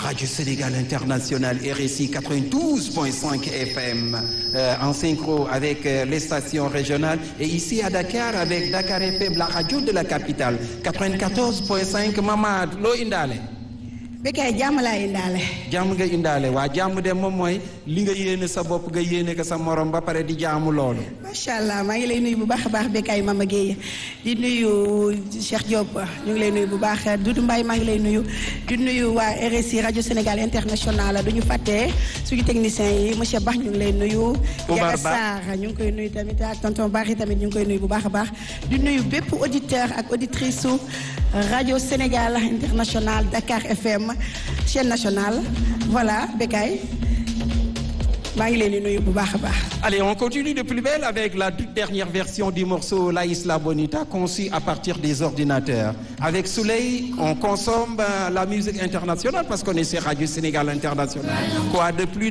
Radio Sénégal International RSI 92.5 FM euh, en synchro avec euh, les stations régionales et ici à Dakar avec Dakar FM la radio de la capitale 94.5 Mamad loo indaale. Bécaye jàmm laa indaale. jàmm nga indaale waa jàmm de moom mooy li nga yéene sa bopp nga yéene ko sa morom ba pare di jaamu loolu. macha allah maa ngi lay nuyu bu baax a baax Bécaye Mama Guèye di nuyu Cheikh Diop ñu ngi lay nuyu bu baax Doudou Mbaye maa ngi lay nuyu di nuyu waa RSI rajo Sénégal international du ñu fàtte suñu technicien yi monsieur Bax ñu ngi lay nuyu. Oumar Ba Sarr ñu ngi koy nuyu tamit ak tonton Bari tamit ñu ngi koy nuyu bu baax a baax di nuyu bépp auditeur ak auditrice su rajo Sénégal international Dakar FM chaîne nationale voilà Bécaye maa ngi leen di nuyu bu baax a baax. Allez, on continue de plus belle avec la toute dernière version du morceau La Isla Bonita conçu à partir des ordinateurs. Avec Soleil, on consomme euh, la musique internationale parce qu'on est sur Radio Sénégal International. Quoi de plus